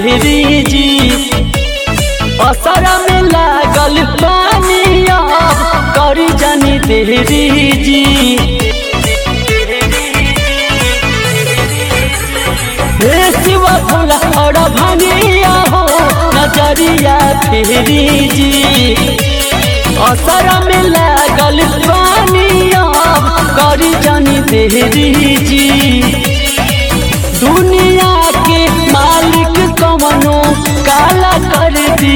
देहरी जी असरा में लागल पानी अब करी जानी देहरी जी हे शिव भोला और भंगिया हो नजरिया फेरी जी असर में लागल पानी अब करी जानी देहरी जी दुनिया के मालिक कवनो काला कर दी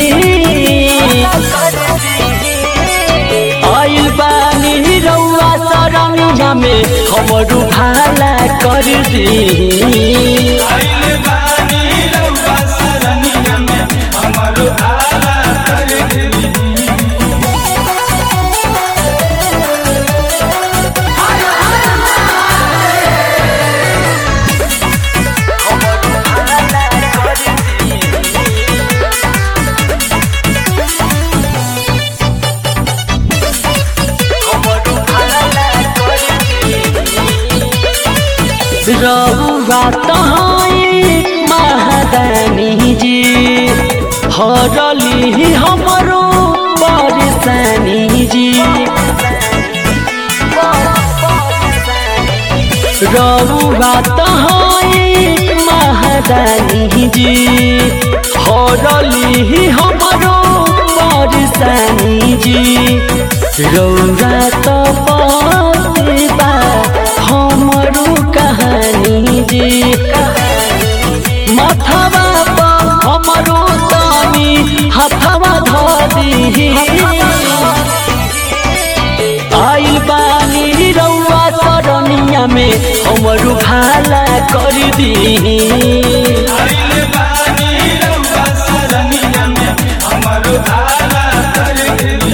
आइल बानी रउआ सरमिया में हमरू भाला कर दी आइल बानी रउआ सरनिया में हमरो आला कर देली रउआ तहाई महादानी जी हरली हमरो परेशानी जी रउआ तहाई महादानी जी हरली हमरो परेशानी जी रउआ तो बा हमरो कहानी जी माथावा पर हमरो तानी हथवा धी आइल बानी रउआ सरनिया में हमरू भाला कर दी आइल बानी रउआ सरनिया में हमरो आला कर देली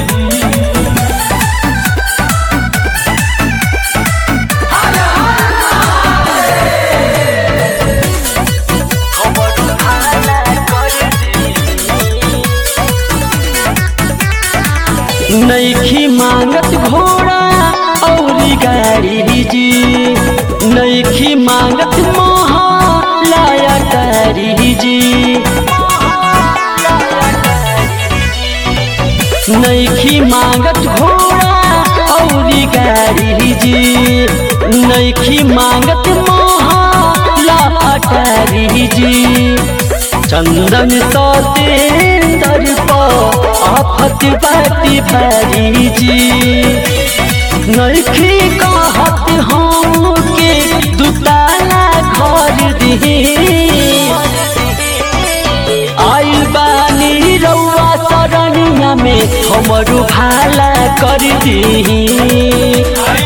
नैखी मांगत घोड़ा औरी गाड़ी जी नैखी मांगत महा लाया गाड़ी जी नैखी मांगत घोड़ा औरी गाड़ी जी नैखी मांगत महा लाटारी जी चंदन सतेंदर पर आफत बाती भारी जी नैखी कहत हम के दुताला घर दी आइल बानी रउआ सरनिया में हमरू भाला कर दी आइल